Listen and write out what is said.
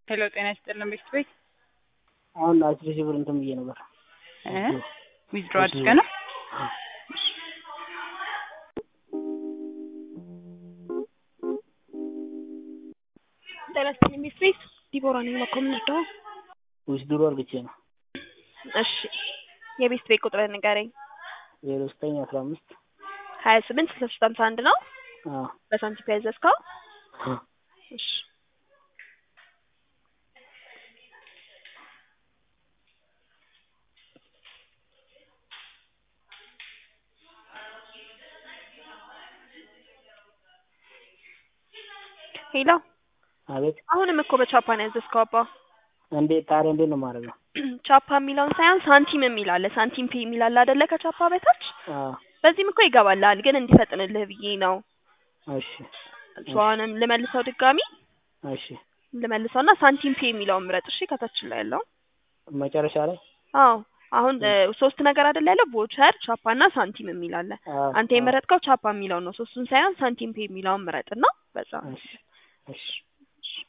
ሄሎ ጤና ይስጥልን ቤት ቤት አሁን አስር ሺህ ብር እንትን ብዬ ነበር። ዊዝድሮ አድርገህ ነው? ጤና ይስጥልኝ ቤት ቤት ዲቦራ ነኝ። መኮንን እርዳው። ዊዝድሮ አድርግቼ ነው። እሺ የቤት ቤት ቁጥርህን ንገረኝ። ዜሮ ዘጠኝ አስራ አምስት ሀያ ስምንት ስልሳ ሶስት ሀምሳ አንድ ነው አዎ በሳንቲም ያዘዝከው? እሺ ሄሎ አቤት አሁንም እኮ በቻፓ ነው ያዘዝከው አባ። እንዴት ታዲያ እንዴት ነው የማደርገው? ቻፓ የሚለውን ሳይሆን ሳንቲም የሚል አለ። ሳንቲም ፔ የሚል አለ አይደለ? ከቻፓ በታች አዎ በዚህም እኮ ይገባልሃል፣ ግን እንዲፈጥንልህ ብዬ ነው። እሺ እሱ አሁንም ልመልሰው ድጋሚ እሺ ልመልሰውና ሳንቲም ፔ የሚለውን ምረጥ። እሺ ከታች ላይ ያለው መጨረሻ ላይ አዎ አሁን እ ሶስት ነገር አይደለ ያለው ቮቸር፣ ቻፓ እና ሳንቲም የሚል አለ። አዎ አንተ የመረጥከው ቻፓ የሚለውን ነው። ሶስቱን ሳይሆን ሳንቲም ፔ የሚለውን ምረጥና በዛ እሺ እሺ